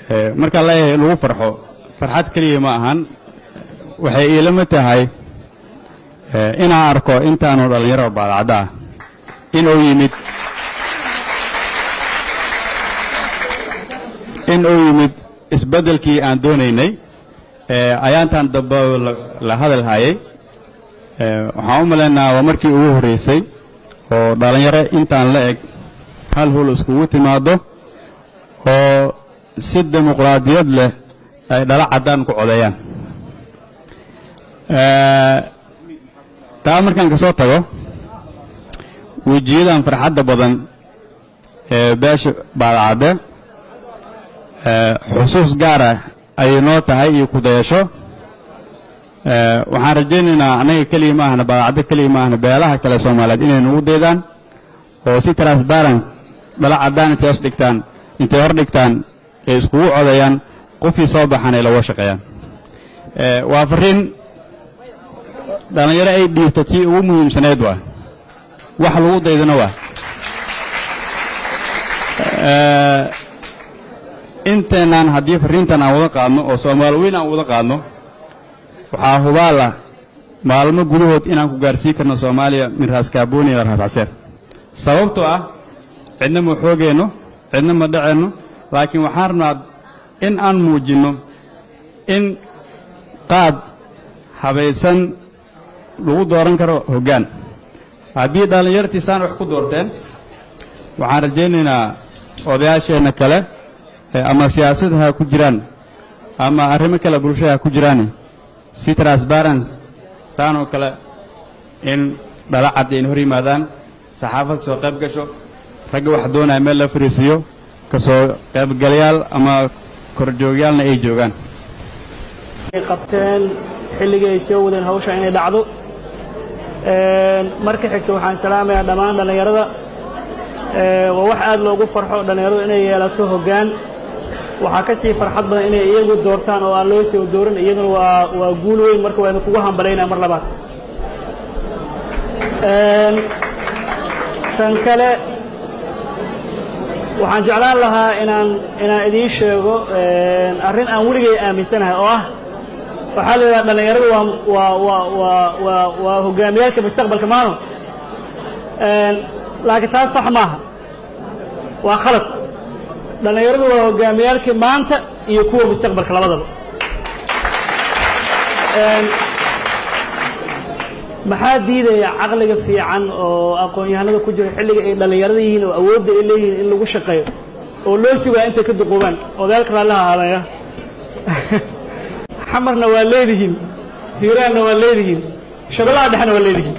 markaa leeyahay lagu farxo farxad keliya ma ahan waxay iilama tahay inaan arko intaanu dhallinyaro baadacadda ah in uu yimid in uu yimid isbeddelkii aan doonaynay ayaantan dambe la hadal hayay waxaan u malaynaa waa markii ugu horraysay oo dhallinyaro intaan la eg hal hul iskugu timaaddo oo si dimuqraadiyad leh ay dhala caddaan ku codeeyaan taa markaan ka soo tago wejiyadan farxadda badan ee beesha baadacadde xusuus gaara ayay noo tahay iyo kudayasho waxaan rajaynaynaa annaga keliya ma ahna baadacaddo keliya ma ahna beelaha kale soomaaliyeed inay nagu daydaan oo si transparence dhala caddaan intay hoos dhigtaan intay hor dhigtaan ay iskugu codeeyaan qofkii soo baxan ay looga shaqeeyaan waa farriin dhallinyaro ay dhiibto tii ugu muhiimsaneed waa wax lagu daydana waa inteenaan haddii farriintan aan wada qaadno oo soomaali weyn aan wada qaadno waxaa hubaal ah maalmo gudahood inaan ku gaarsiin karno soomaaliya min raas kaabooni ila raas caseer sababtoo ah cidna ma xoogeenno cidna ma dhaceenno laakiin waxaan rabnaa in aan muujinno in qaad habaysan lagu dooran karo hoggaan haddii dhallinyartiisaan wax ku doorteen waxaan rajaynaynaa odayaasheenna kale ama siyaasada ha ku jiraan ama arrimo kale bulshada ha ku jiraan si transparence saan oo kale in dhala cad ayna hor yimaadaan saxaafad kasoo qayb gasho ragga wax doonaya meel la fariisiiyo kasoo qaybgalayaal ama korjoogyaalna ay joogaan qabteen xilligii ay soo wadeen hawsha inay dhacdo marka xigta waxaan salaamayaa dhammaan dhallinyarada waa wax aad loogu farxo dhallinyaradu inay yeelato hoggaan waxaa ka sii farxad badan inay iyagu doortaan oo aan loo soo doorin iyaduna waa waa guul weyn marka waynu kugu hambalaynaa mar labaad tan kale waxaan jeclaan lahaa inaan inaan idiin sheego arrin aan weligay aaminsanahay oo ah waxaa la yidhaha dhallinyaradu waa waa waa waa waa waa hogaamiyaalka mustaqbalka maano laakiin taas sax maaha waa khalad dhallinyaradu waa hogaamiyaalkii maanta iyo kuwa mustaqbalka labadaba maxaa diidaya caqliga fiican oo aqoon-yahanada ku jira xilliga ay dhallinyarada yihiin oo awoodda ay leeyihiin in lagu shaqeeyo oo loo sugaa intay ka duquubaan odaalka raalliha ahaadaya xamarna waa leedihiin hiiraanna waa leedihiin shabellaha dhexna waa leedihiin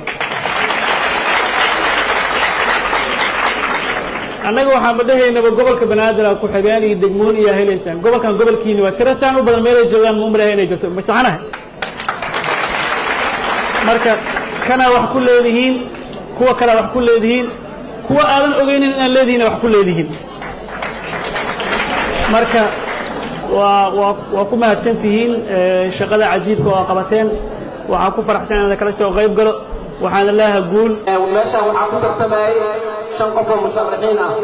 annaga waxaan badhahaynaba gobolka banaadir ku xigeen iyo degmoon iyo helaysaan gobolkan gobolkiini waa tira saan u badan meelay joogaan ma umalahay inay jirto masaxanahay marka kanaa wax ku leedihiin kuwa kalea wax ku leedihiin kuwa aadan ogaynin inaan leedihiina wax ku leedihiin marka waa waa waa ku mahadsan tihiin shaqada cajiibka oo qabateen waxaan ku faraxsan inaan kala soo qayb galo waxaana leeyahay guul meeshaan waxaa ku tartamayay shan qof oo musharaxiin ah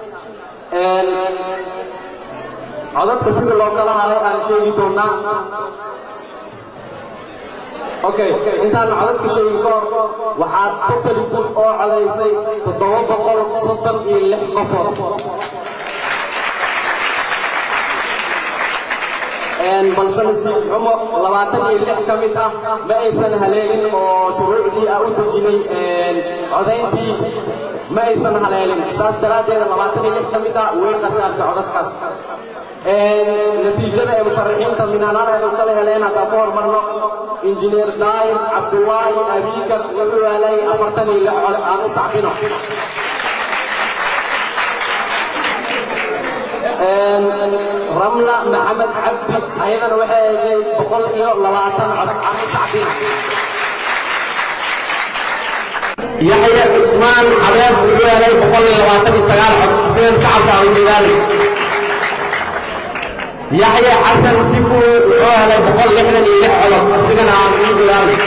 codadka sida loo kala haday aan sheegi doonaa okay intaan codadka sheegin ka hor waxaad totally good oo codaysay toddoba boqol soddon iyo lix qofood balse nasiib xumo labaatan iyo lix ka mid ah ma aysan haleelin oo shuruucdii ah u dejinay codayntii ma aysan haleelin saas daraaddeed labaatan iyo lix ka mid ah way qasaartay codadkaas natiijada ee musharaxiinta minaanadeedu kala heleen haddaan ku hormarno injineer daahir cabdullaahi abiikar wuxuu helay afartan iyo lix cod aan u sacbino ramla maxamed cabdi ayadana waxay heshay boqol iyo labaatan cod aan u sacbino yaxya cusmaan xabeeb wuxuu helay boqol iyo labaatan iyo sagaal cod sidan shacabka aan jeedaalay yaxya xasan tifu wuxuu helay boqol lixdan iyo lix codod asigana aan ii jeedaalay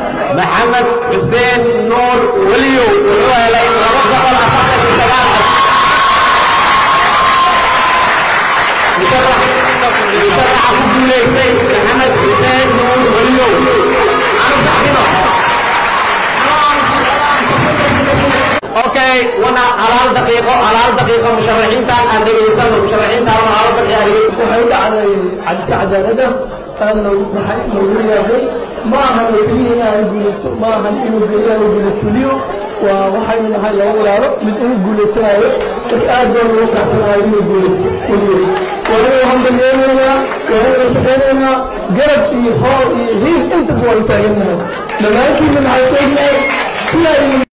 maxamed xuseen nuur weliyow wuxuu helay laba boqol afartan iyo sagaal cod okay wana halaal daqiiqo halaal daqiiqo musharaxiintaan aan dhegaysano musharaxiintaan halaal daqiiqo aan dhegaysano waxay u dhacday cadise cadaalada aad loogu farxay loogu yaabay ma ahan oo keliya in aan guulaysto ma ahan inuu geeyaan uu guulaystuliyo waa waxaynu nahay laba walaalo mid inuu guulaysanayo marka aad baa loogu kacsanayo inuu guulaysto weligeed waa inuu hambalyeelaynaa waa inuu shaqaynaynaa garab iyo hoor iyo hiil intaba waan taagannahay dhammaantiina maxaa sheegnahay sidaa